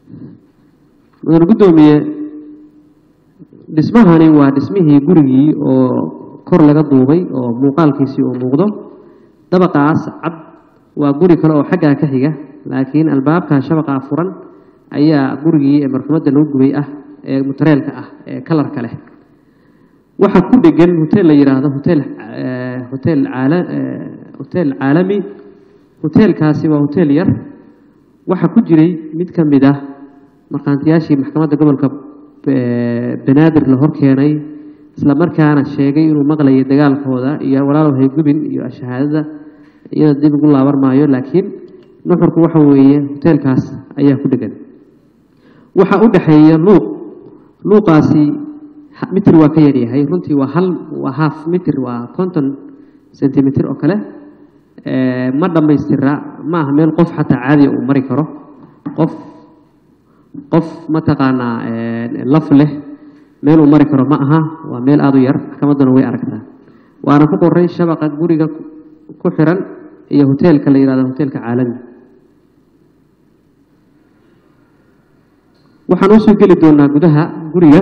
mudane guddoomiye dhismahani waa dhismihii gurigii oo kor laga duubay oo muuqaalkiisii uu muuqdo dabaqaas cad waa guri kale oo xaggaa ka xiga laakiin albaabka shabaqaa furan ayaa gurigii ee marxumadda lagu gubay ah ee mutareelka ah ee kalarka leh waxaa ku dhegan hotel la yidhaahdo hotel hotel caala hotel caalami hoteelkaasi waa hotel yar waxaa ku jiray mid ka mid ah markhaantiyaashii maxkamadda gobolka banaadir la hor keenay isla markaana sheegay inuu maqlayay dagaalkooda iyo walaalow haygubin iyo shahaadada iyada dib ugu laaban maayo laakiin nuxurku waxa weeye hoteelkaas ayaa ku dhegan waxaa u dhexeeya luuq luuqaasi mitir waa ka yaryahay runtii waa hal waa half mitir waa konton centimeter oo kale ma dhammaystira ma aha meel qof xataa caadiya uu mari karo qof qof mataqaanaa laf leh meel uu mari karo ma aha waa meel aada u yar maxkamadduna way aragtaa waana ku qoray shabaqa guriga ku xiran iyo hoteelka la yihahdo hoteelka caalami waxaan usoo geli doonaa gudaha guriga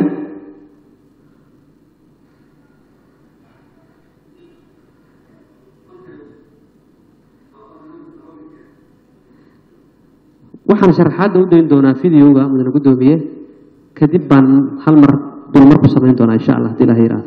waxaan sharaxaadda u dayn doonaa videoga mudane guddoomiye kadib baan hal mar dulmar ku samayn doonaa insha allah hadii ilaha yihahdo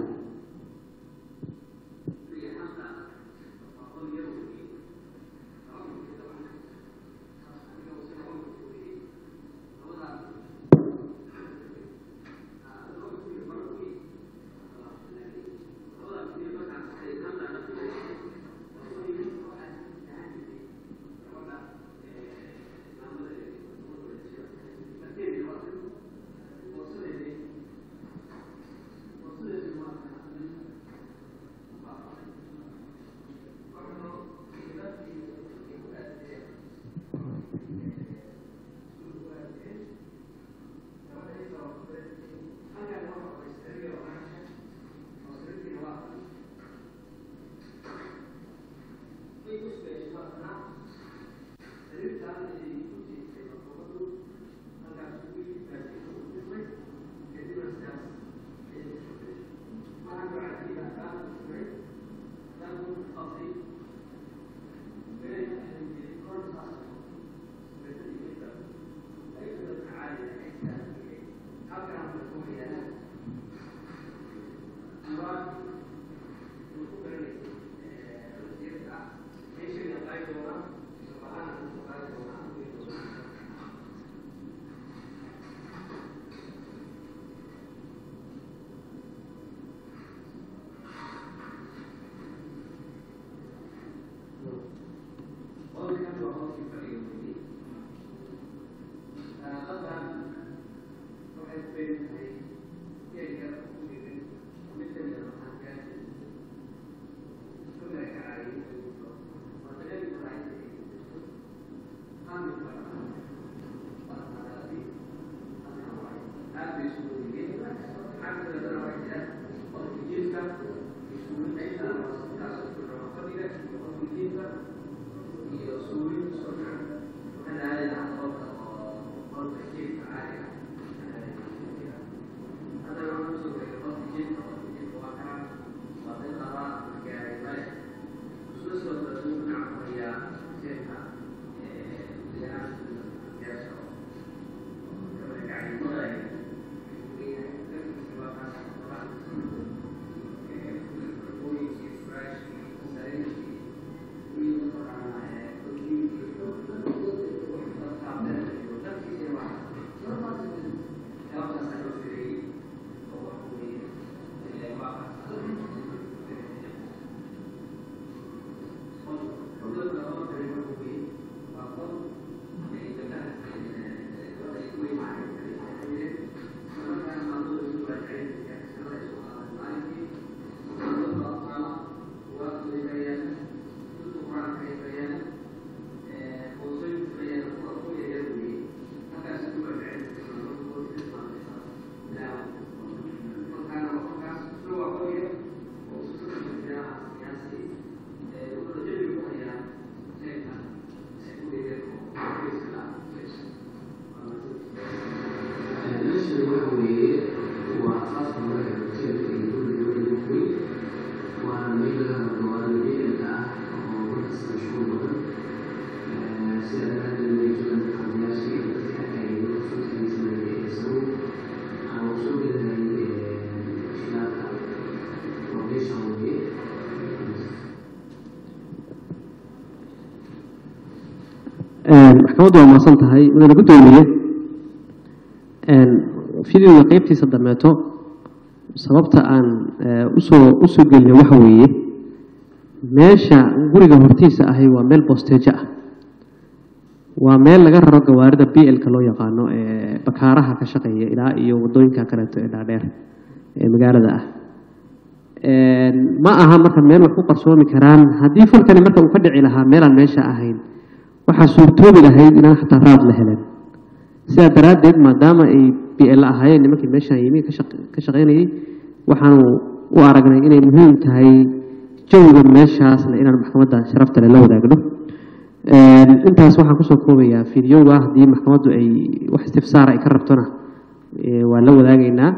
maxkamaddu waa maasan tahay mudane guddoomiye videoga qeybtiisa dameeto sababta aan usoo usoo gelina waxa weeye meesha guriga hortiisa ahi waa meel bosteejo ah waa meel laga raro gawaarida b l-ka loo yaqaano ee bakaaraha ka shaqeeya ilaa iyo wadooyinka kaleeto ee dhaadheer ee magaalada ah ma aha marka meel wax ku qarsoomi karaan haddii falkani marka uu ka dhici lahaa meelaan meesha ahayn waxaa suurtoobi lahayd inaan xataa raad la helen sidaa daraaddeed maadaama ay b l ahaayeen nimankii meeshaan yimi ka shaqaynayay waxaanu u aragnay inay muhiim tahay jawiga meeshaasna inaan maxkamadda sharafta le la wadaagno intaas waxaan kusoo koobayaa fideoga haddii maxkamaddu ay wax istifsaara ay ka rabtona waa la wadaagaynaa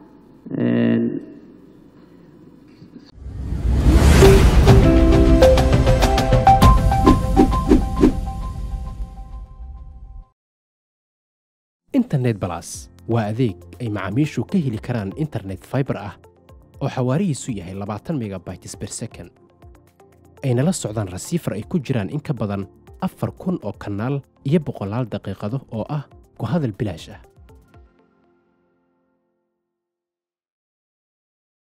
internet balas waa adeeg ay macaamiishu ka heli karaan internet fiber ah oo xawaarihiisu yahay labaatan megabytes per second ayna la socdaan rasiifar ay ku jiraan in ka badan afar kun oo kanaal iyo boqolaal daqiiqado oo ah ku hadal bilaash ah